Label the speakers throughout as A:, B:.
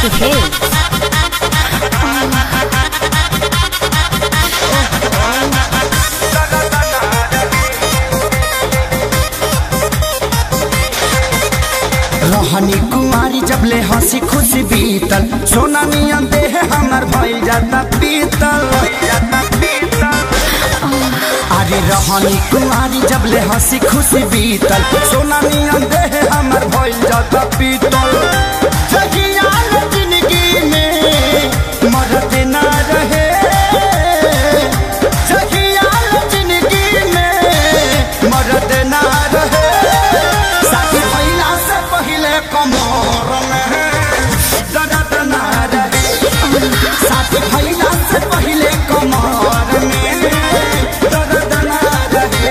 A: Adishakti film
B: रहनी कुमारी जबले हंसी खुशी बीतल सोना नियन देह हमर भइल जाता पीतल अरे रहनी कुमारी जबले हंसी खुशी बीतल सोना नियन देह हमर भइल जाता पीतल जगिया जिंदगी में मरद ना रहे जगिया जिंदगी में मरद ना रहे साथी भइला से पहिले कमर में दर्द ना रहे साथी भइला से पहिले कमर में दर्द ना रहे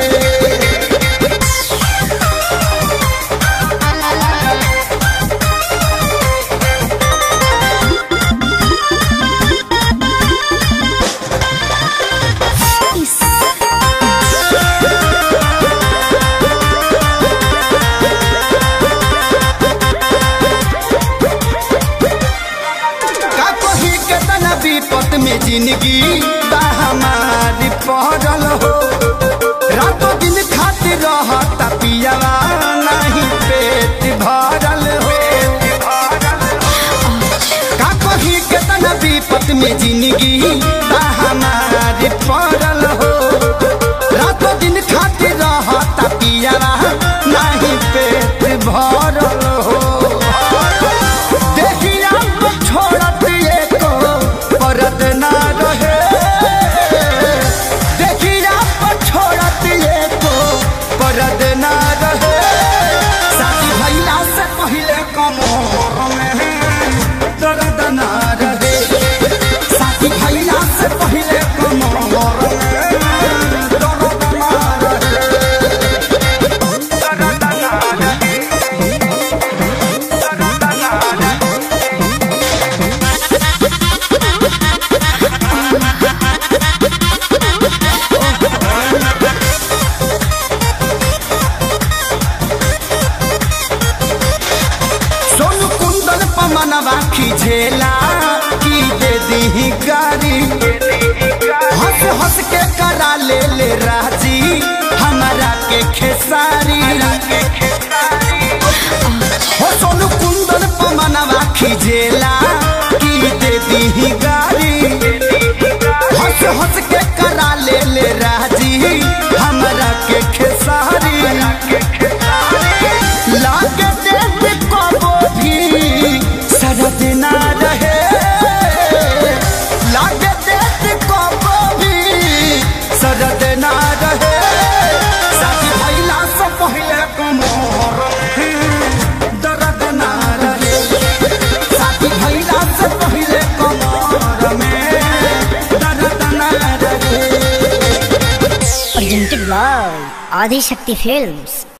B: का कही के तना विपत में जिंदगी बा हमारी पड़ल हो रातों दिन खातिर रहता पियावा नहीं पेट भरल हो का कही के तना विपत में जिंदगी बा हमारी पड़ल हो रातों दिन खातिर रहता पियावा नहीं पेट भरल हो देखिया तो छोड़त एको परद ना रहे देखिया तो छोड़त एको परद ना रहे शादी भइला से पहिले कमर में दर्द ना रहे शादी भइला से पहिले कमर में दर्द ना रहे दर्द ना रहे सोनू कुंदन पमनवा खिझेला की दे दी गारी हंस हंस के करा ले ले राजी हमारा के खेसारी हो सोनू कुंदन पमनवा खिझेला की दे दी गारी हंस हंस के करा ले ले राजी हमारा के खेसारी लागे देख कबो भी सरद ना रहे लागे देख कबो भी सरद ना रहे शादी भइला से पहिले कमर में दर्द ना रहे शादी भइला से पहिले कमर में दर्द ना रहे
A: presented by आदिशक्ति फिल्म्स